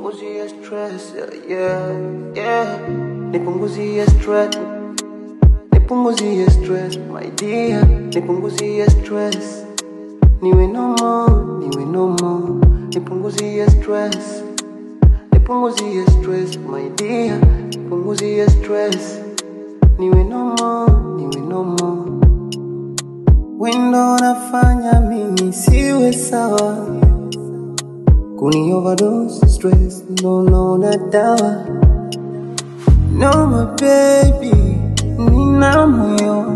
nipunguzie stress, yeah, yeah. Nipunguzie stress, nipunguzie stress, my dear. Nipunguzie stress, niwe no more, niwe no more. Nipunguzie stress, nipunguzie stress, my dear. Nipunguzie stress, niwe no more, niwe no more. Wendo nafanya mimi siwe sawa Kuni overdose stress no no na dawa No my baby nina moyo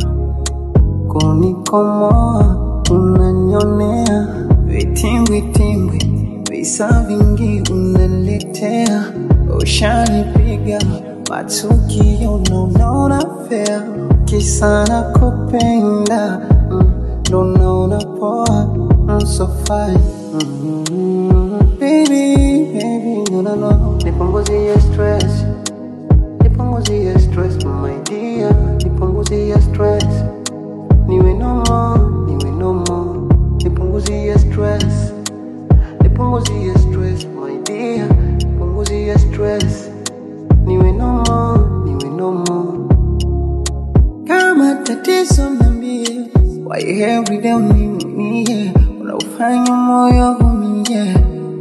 Kunikomoa unanyonea Vitimbwi timbwi visa vingi unaletea Ushanipiga matukio no no na fair Kisa na kupenda mm, ndo naona poa mm, so fine mm, Baby, baby, no no no Nipunguzie stress Nipunguzie stress my dear Nipunguzie stress Niwe no more, niwe no more Nipunguzie stress Nipunguzie stress my dear Nipunguzie stress Niwe no more, niwe no more kama tatizo niambie, why every day uniumie, unaufanya moyo umie.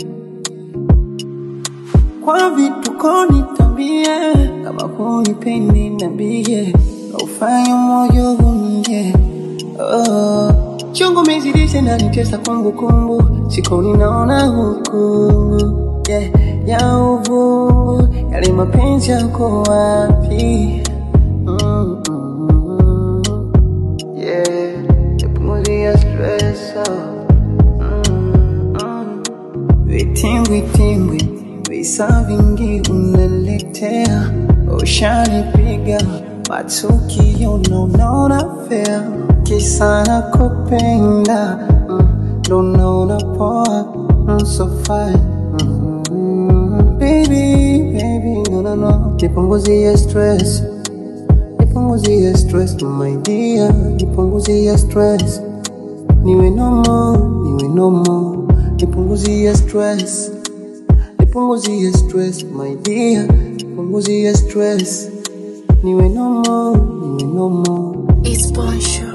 Kwa vituko nitambie, kama hunipendi niambie, unaufanya moyo umie. Oh, chungu mezidisha na nitesa kumbukumbu, siku ninaona hukumu yeah, ya uvungu, yale mapenzi yako wapi? Mm, mm, yeah, nipunguzie stress oh. mm, mm. Vitimbwi timbwi visa vingi unaletea, ushanipiga matukio no no na fair, kisa na kupenda mm, ndo naona poa mm, so fine mm, baby baby no no no, nipunguzie stress nipunguzie stress my dear, nipunguzie stress niwe no more, niwe no more, nipunguzie stress, nipunguzie stress my dear, nipunguzie stress, niwe no more, niwe no more. It's Bonjour.